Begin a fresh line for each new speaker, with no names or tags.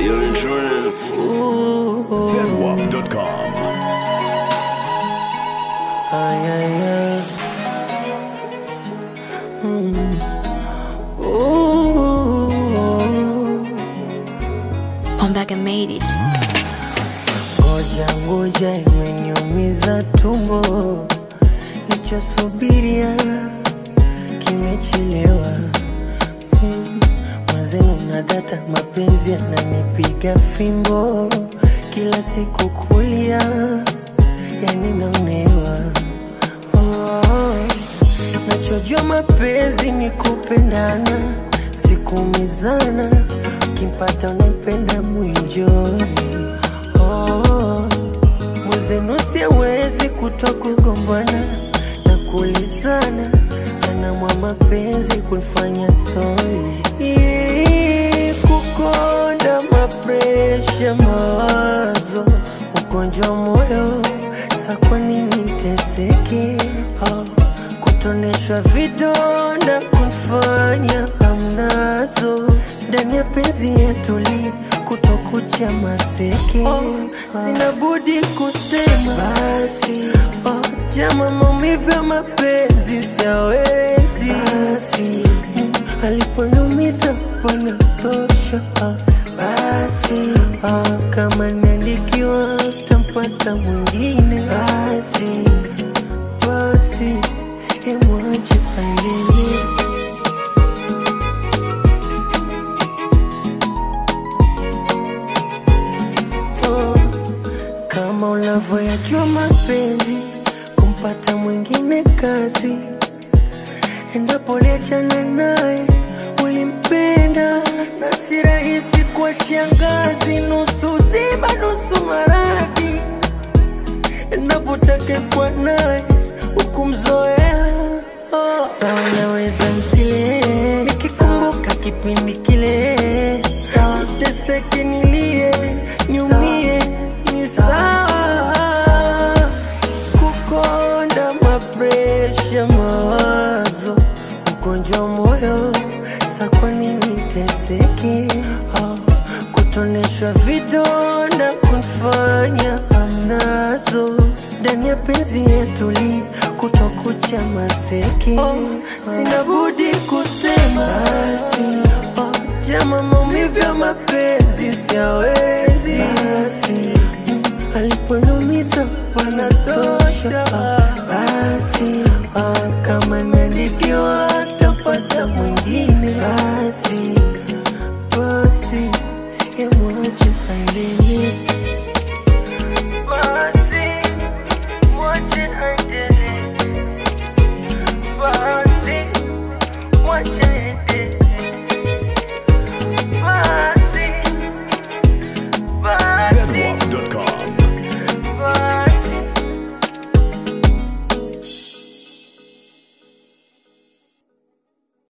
You're in trend.
Zedwap.com.
Ay, ay, ay. Mm. Ooh.
I'm back and made it.
Ngoja ngoja, imeniumiza tumbo, nichosubiria kimechelewa. Mm. Mwenzenu na data, mapenzi yananipiga fimbo, kila siku kulia, yani naonewa. Oh, nachojua mapenzi ni kupendana, sikumizana, ukimpata unampenda mwinjoi Oh, mwenzenu siwezi kutoa kugombana na kulizana sana mwa mapenzi kunifanya toi Ii, kukonda mapresha mawazo ugonjwa wa moyo sa kwa nini nteseke oh, kutoneshwa vidonda kunifanya hamnazo ndani ya penzi yetuli kutokucha maseke oh, sina budi kusema basi oh, jama maumivu ya mapenzi siawezi basi mm, aliponiumiza panatosha ah, basi ah, kama niandikiwa tampata mwingine basi basi emwache aendelee oh, kama unavyoyajua mapenzi kumpata mwingine kazi endapo liachana naye ulimpenda na si rahisi kuachia ngazi nusu zima nusu maradhi endapo takekwa naye ukumzoea oh. sawa naweza nsile nikikumbuka kipindi kile sawa teseke nilie niumie ni sawa kukonda mapresha mawazo ugonjwa wa moyo sa kwa nini teseke oh, kutoneshwa vidonda kunifanya hamnazo ndani ya penzi yetuli kutokucha maseke oh, sina budi kusema basi oh, jama maumivu ya mapenzi siawezi basi mm, aliponiumiza panatosha ah,